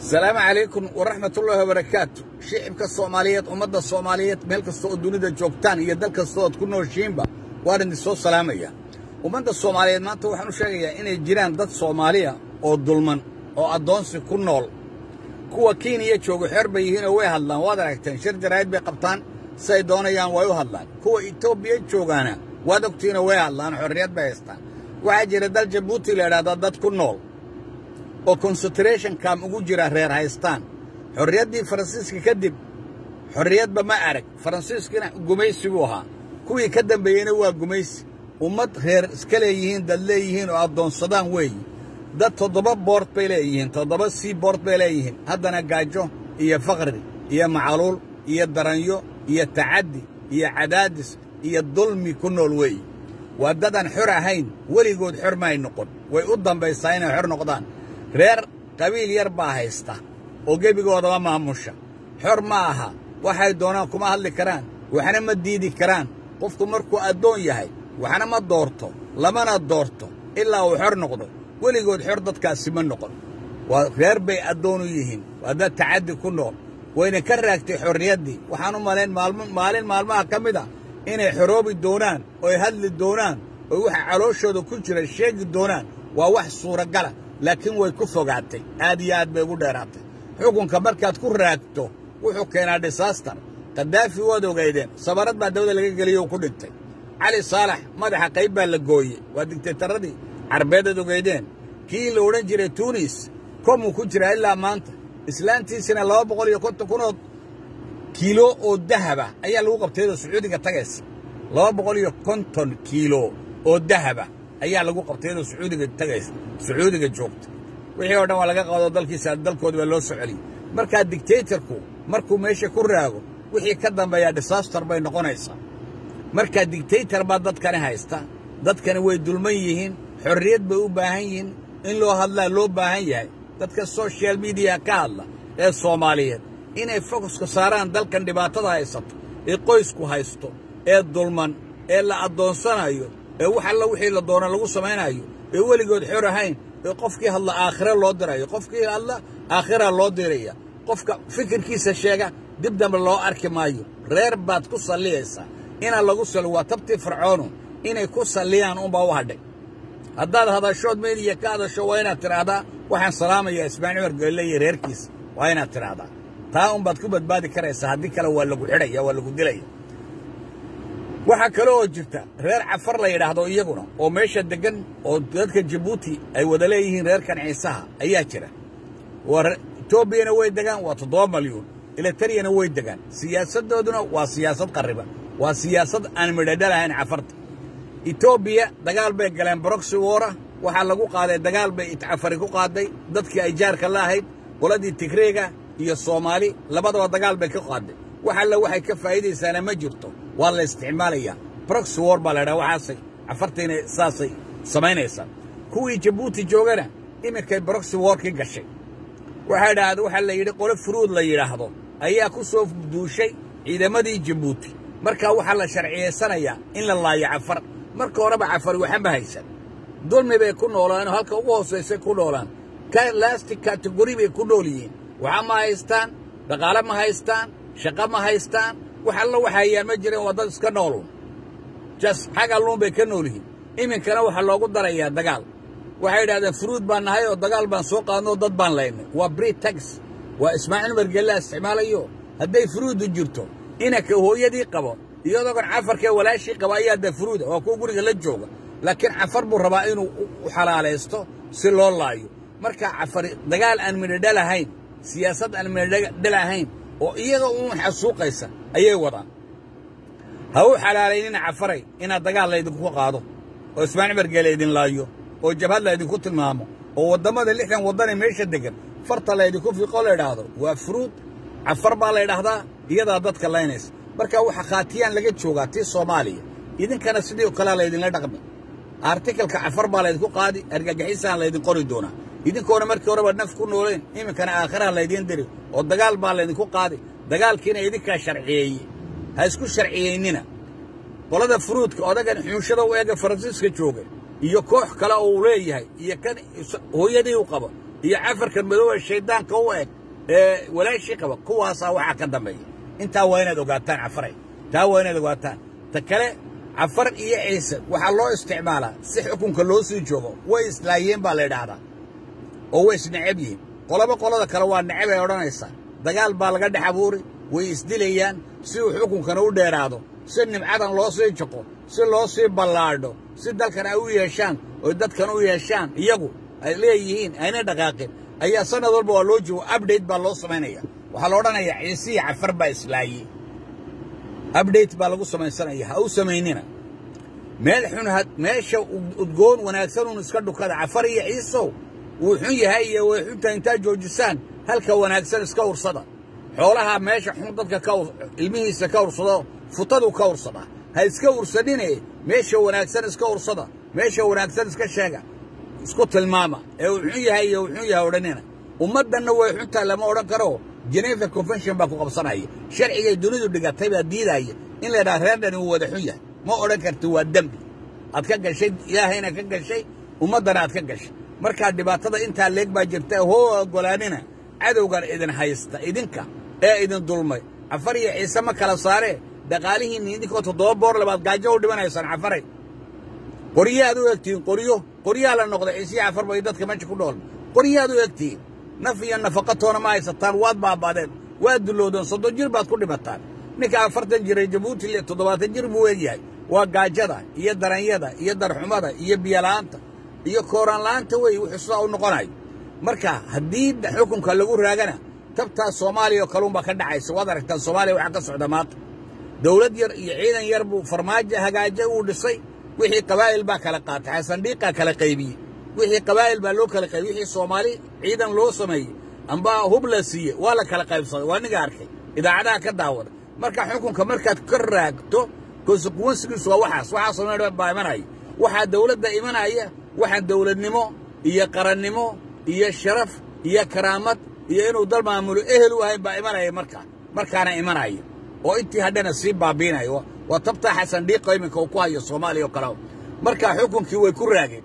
asalaamu calaykum waraxmatullaahi wabarakaatu shicibka soomaaliyeed ummadda soomaaliyeed meel kasta oo dunida joogtaan iyo dal kasta ood ku nooshiinba waan idin soo salaamaya ummadda soomaaliyeed maanta waxaan u sheegayaa inay jiraan dad soomaaliya oo dulman oo addoonsi ku nool kuwa kenya jooga xeer bay yihiinoo way hadlaan waad aragteen shir jaraa'id bay qabtaan siay doonayaan way u hadlaan kuwa etoobiya joogaana waad ogtiinoo way hadlaan xorriyad bay haystaan waxaa jira dal jabuuti la idhahdaa dad ku nool oo concentration kam ugu jira reer haystaan xorriyaddii faransiiska kadib xorriyadba ma arag faransiiskina gumaysi buu ahaa kuwii ka dambeeyeyna waa gumaysi ummad reer iska leeyihiin dad leeyihiin oo addoonsadaan weeyi dad toddoba boord bay leeyihiin toddoba sii boord bay leeyihiin haddana gaajo iyo faqri iyo macaluul iyo daranyo iyo tacaddi iyo cadaadis iyo dulmi ku nool weeyi waa dadaan xor ahayn weligood xor maay noqon way u dambaysaa inay xor noqdaan reer qabiil yar baa haysta oo gebigoodama maamusha xor ma aha waxay doonaan kuma hadli karaan waxna ma diidi karaan qofku markuu addoon yahay waxna ma doorto lamana doorto ilaa uu xor noqdo weligood xor dadkaasi ma noqon waa reer bay addoon u yihiin waa dad tacaddi ku nool wayna ka raagtay xorriyaddii waxaan u malayn maalin maalmaha ka mid a inay xoroobi doonaan ooy hadli doonaan oo waxa calooshooda ku jira sheegi doonaan waa wax suuragala laakiin way ku fogaatay aad iyo aad bay ugu dheeraatay xukunka markaad ku raagto wuxuu keenaa disaaster kadaafi waad ogaydeen sabarad baa dawada laga geliyey oo ku dhintay cali saalax madaxa qayb baa la gooyey waa digtaytaradii carbeedaad ogaydeen kii la odhan jiray tuunis komuu ku jiraa ilaa maanta islaantiisina laba boqol iyo konton kunood kiilo oo dahaba ayaa lagu qabtayoo sacuudiga tagaysa laba boqol iyo konton kiilo oo dahaba ayaa lagu qabtayadoo sacuudiga tagaysa sacuudiga joogta wixii oo dhan waa laga qaado dalkiisa dalkoodi baa loo soo celiyey markaa digtaytarku markuu meesha ku raago wixii ka dambeeyaa disaaster bay noqonaysaa markaa digtaytar baa dadkani haysta dadkani way dulman yihiin xorriyad bay u baahan yihiin in loo hadlaa loo baahan yahay dadka sochial mediya ka hadla ee soomaaliyeed inay fokuska saaraan dalkan dhibaatada haysato ee qoysku haysto ee dulman ee la addoonsanayo ee wax alla wixii la doona lagu samaynayo ee weligood xor ahayn ee qofkii hadla aakhire loo dirayo qofkii hadla aakhiraa loo diraya qofka fikirkiisa sheega dib dambe loo arki maayo reer baad ku salliyaysaa inaan lagu salli waa tabtii fircoonu inay ku salliyaan unbaa u hadhay haddaad hadashood meediya ka hadasho waa inaad tidhaahdaa waxaan salaamayaa ismaaciil cumar geelle iyo reerkiisa waa inaad tidhaahdaa taa unbaad ku badbaadi karaysaa haddii kale waa lagu xidhaya waa lagu dilaya waxaa kale oo jirta reer cafar la yidhaahdo iyaguna oo meesha deggan oo dadka jabuuti ay wada leeyihiin reerkan ciisaha ayaa jira waa etoobiyana way degaan waa toddoba malyuun eletariyana way degaan siyaasaddooduna waa siyaasad qarriban waa siyaasad aan midhadhalahayn cafarta etoobiya dagaal bay galeen broxy wora waxaa lagu qaaday dagaal bay cafari ku qaaday dadkii ay jaarka la ahayd qoladii tigreega iyo soomaali labadaba dagaal bay ka qaaday wax alle waxay ka faa'iidaysaana ma jirto waa la isticmaalayaa broxy wor baa la ydhaha waxaasay cafartayna saasay samaynaysaa kuwii jabuuti joogana iminkay broxy workii gashay waxaa dhahda waxaa la yidhi qolo furuud la yidhaahdo ayaa ku soo duushay ciidamadii jabuuti markaa waxaa la sharciyaysanayaa in la laayo cafar marka horeba cafari waxanba haysan dulmi bay ku noolaanoo halka ugu hoosaysay ku noolaan lasti kategori bay ku nool yihiin waxa ma haystaan dhaqaale ma haystaan shaqo ma haystaan wax alla wax hayaan ma jireen waa dad iska nooluun jas xag alluun bay ka nool yihiin iminkana waxaa loogu darayaa dagaal waxay idhahdeen furuud baan nahay oo dagaal baan soo qaadnoo dad baan laynay waa britax waa ismaaciil margeellaa isticmaalayo hadday furuuddu jirto inanka hooyadii qabo iyadogan cafarkee walaashii qaba ayaa dee furuuda waa kuwa guriga la jooga laakiin cafar buu rabaa inuu u xalaalaysto si loo laayo markaa cafari dagaal aan midhodhal ahayn siyaasad aan midhodhal ahayn oo iyaga uun xasuuqaysa ayay wadaan ha u xalaalaynina cafaray inaad dagaal laydinku qaado oo ismaaciil margee laydin laayo oo jabhad laydinku tilmaamo oo waddammada lixdan waddanee meesha deggan farta laydinku fiiqoo la idhaahdo waa furuud cafar baa la ydhaahdaa iyadaa dadka laynaysa markaa waxa khaatiyaan laga joogaa tii soomaaliya idinkana sidii o kalea laydinla dhaqmi artikalka cafar baa laydinku qaadi argagixisaan laydin qori doonaa idinkoona markii horeba naf ku nooleen iminkana aakhiraha laydiin diri oo dagaal baa laydinku qaadi dagaalkiina idinkaa sharciyeeye ha isku sharciyeynina qolada furuudka odagan xuunshada u eega faransiiska jooga iyo koox kale oo uu leeyahay iyo kan hooyadii u qabo iyo cafarkan madooba shayddaanka u eg ee walaashii qaba kuwaasaa waxaa ka dambeeya intaa waa inaad ogaataan cafaray taa waa inaad ogaataan ta kale cafar iyo ciise waxaa loo isticmaalaa si xukunka loo sii joogo way islaayeen baa la yidhaahdaa oo way isnecab yihiin qolaba qolada kale waa necab ay odhanaysaa dagaal baa laga dhex abuuri way isdilayaan si uu xukunkana u dheeraado si nimcadan loo sii jaqo si loo sii ballaadho si dalkan ay u yeeshaan oy dadkan u yeeshaan iyagu ay leeyihiin ayna dhaqaaqin ayaa sanad walba waa loo joogo update baa loo samaynaya waxaa la odhanayaa ciise iyo cafar baa islaayey update baa lagu samaysanaya ha u samaynina meel xun meesha udgoon wanaagsan uun iska dhukada cafar iyo ciisow wuu xun yahay iyo way xunta intaad joojisaan halka wanaagsan iska ursada xoolaha meesha xun dadka ka ilmihiisa ka ursado futadu ka ursadaa ha iska ursanine meesha wanaagsan iska ursada meesha wanaagsan iska sheega isku tilmaama ee uu xun yahay iyo uu xun yahay odhanina ummaddanna way xuntaa lama odhan karo geneva convention baa ku qabsanaya sharcigay dunidu dhigatay baa diidaya in la yidhaha reerdhani uu wada xun yahay ma odhan karti waa dembi aad ka gashay ilaahayna ka gashay ummaddana aad ka gashay markaa dhibaatada intaa leeg baa jirta hoo oggolaanina cadowgan idin haysta idinka ee idin dulmay cafar iyo ciise ma kala saaree dhaqaalihiinni idinkoo toddoba boor labaad gaajo u dhimanaysaan cafaray qoryaad u egtihiin qoryo qoryaa la noqday ciisiya cafar bay dadka meesha ku dhool qoryaad u egtihiin naf iyo nafaqatoona ma haysataan waad baaba'deen waad dulloodeen soddon jir baad ku dhimataan ninka afartan jiray jabuuti le toddobaatan jir buu egyahay waa gaajada iyo daranyada iyo darxumada iyo biyola'aanta iyo kooraanla'aanta wey wuxuu sidaa u noqonayo marka haddii xukunka lagu raagana tabtaas soomaaliya oo kaluunbaa ka dhacaysa waad aragtaan soomaaliya waxaa ka socda maanta dawlad yar iyo ciidan yar buu farmaajo hagaajo uu dhisay wixii qabaa'il baa kala qaatay xasandhiiqaa kala qaybiyey wixii qabaa'il baa loo kala qaybiyey wixii soomaali ciidan loo sameeyey amba hub la siiye waa la kala qaybsaday waa niga arkay idaacadaha ka daawada marka xukunka markaad ka raagto konsequensigiisu waa waxaas waxaasoo meel baa imanaya waxaa dawladda imanaya waxaan dawladnimo iyo qarannimo iyo sharaf iyo karaamad iyo inuu dal maamulo ehel u ahayn baa imanaya markaa markaana imanaya oo intii hadhana sii baabiinayo waa tabtaa xasan dhiiqo iminka uu ku hayo soomaaliya oo kale markaa xukunkii way ku raageen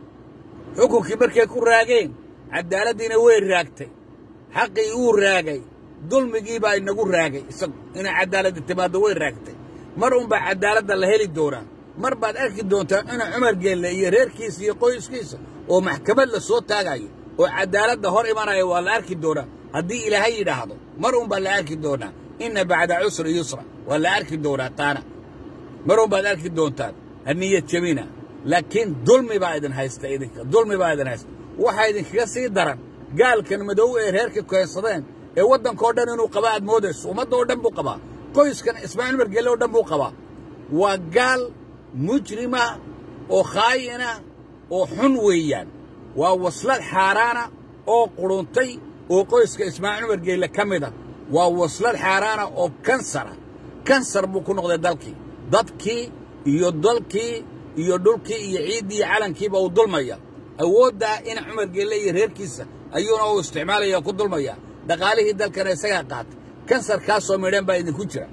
xukunkii markay ku raageen caddaaladdiina way raagtay xaqii uu raagay dulmigii baa inagu raagay isagu inay caddaaladda timaaddo way raagtay mar unbaa caddaaladda la heli doonaa mar baad arki doontaa cuna cumar geelle iyo reerkiisa iyo qoyskiisa oo maxkamad la soo taagayo oo caddaaladda hor imanaya waa la arki doonaa haddii ilaahay yidhaahdo mar unbaa la arki doonaa inna bacda cusri yusra waa la arki doonaa taana mar unbaad arki doontaan ha niyad jebina laakiin dulmi baa idin haysta idinka dulmi baa idin haysta waxaa idinkaga sii daran gaalkan madow ee reerka keensadeen ee waddankao dhan inuu qabaa aad moodayso ummadda oo dhan buu qabaa qoyskan ismaaciil margelle oo dhan buu qabaa waa gaal mujrima oo khaayina oo xun weeyaan waa waslad xaaraana oo quruntay oo qoyska ismaaciil margeelle ka mida waa waslad xaaraana oo kansara kansar buu ku noqday dalkii dadkii iyo dalkii iyo dhulkii iyo ciiddii iyo calankiiba uu dulmaya awooddaa in cumar geelle iyo reerkiisa ayuuna uu isticmaalaya ku dulmaya dhaqaalihii dalkana isagaa qaatay kansarkaasoo midhan baa idinku jira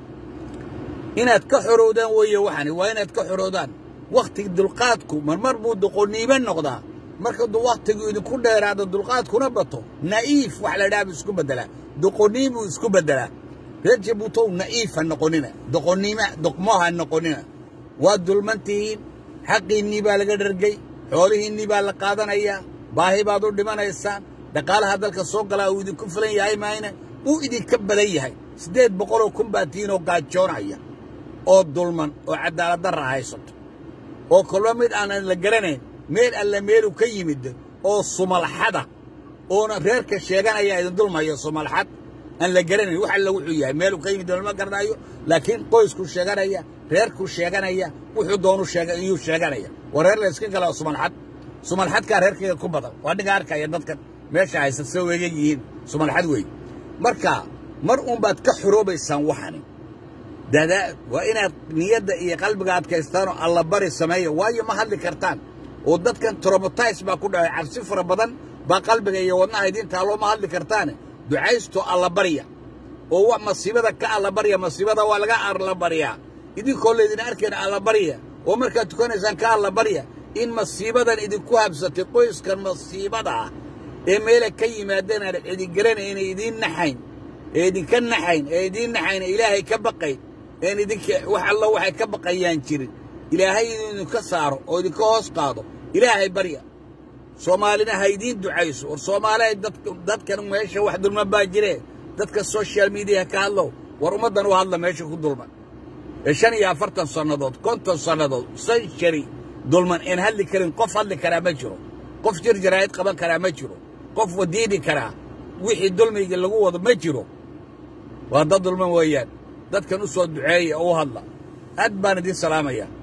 inaad ka xorowdaan weeye waxani waa inaad ka xorowdaan wakhti dulqaadku marmar buu doqoniimo noqdaa marka wakhtigu idinku dheeraado dulqaadkuna bato na'iif wax la dhaha buu isku beddelaa doqoniimuu isku beddelaa reer jabuutow na'iif ha noqonina doqoniima doqmo ha noqonina waa dulmantihiin xaqiinnii baa laga dhargay xoolihiinnii baa la qaadanayaa baahi baad u dhimanaysaan dhaqaalaha dalka soo galaa uu idinku filan yahay maayna uu idinka badan yahay siddeed boqoloo kun baa tihiin oo gaajoonaya oo dulman oo cadaaladdarra haysato oo kolba mid aanan la garanayn meel alle meelu ka yimid oo sumalxada oona reerka sheeganaya idin dulmaya sumalxad aan la garanayn wax alla wuxuu yahay meeluu ka yimid lama garanayo laakiin qoysku sheeganaya reerku sheeganaya wuxuu doonu sheega iyuu sheeganaya waa reer la iska galaa sumalxad sumalxadkaa reerkayga ku badan waa dhiga arkaya dadkan meesha haysa soo weegan yihiin sumalxad wey marka mar uunbaad ka xoroobaysaan waxani dadaa waa inaad niyadda iyo qalbiga adkaystaanoo allabari sameeya waayo ma hadli kartaan oo dadkan tromatize baa ku dhacay cabsi fara badan baa qalbiga iyo wadnaha idiin taalloo ma hadli kartaane ducaysto allabarya oo wax masiibada ka allabarya masiibada waa laga allabaryaa idinkoo laydin arkayna allabarya oo markaad tukanaysaan ka allabarya in masiibadan idinku habsatay qoyskan masiibada ah ee meela ka yimaadeen aan cidigaranayna idiin naxayn ee idinka naxayn ee idiin naxayn ilaahay ka baqayn een idinka wax alla waxay ka baqayaan jirin ilaahay inuu idinka saaro oo idinka hoos qaado ilaahay barya soomaalina ha idiin ducayso war soomaalihay dadkan meesha wax dulman baa jiree dadka social mediya ka hadlow war ummaddan u hadla meesha ku dulman ee shan iyo afartan sannadood konton sannadood sanshari dulman een hadli karin qof hadli karaa ma jiro qof jir jaraa'id qaban karaa ma jiro qof wadiidi karaa wixii dulmiga lagu wado ma jiro waa dad dulman weeyaan dadkan u soo duceeya oo u hadla aad baan idiin salaamayaa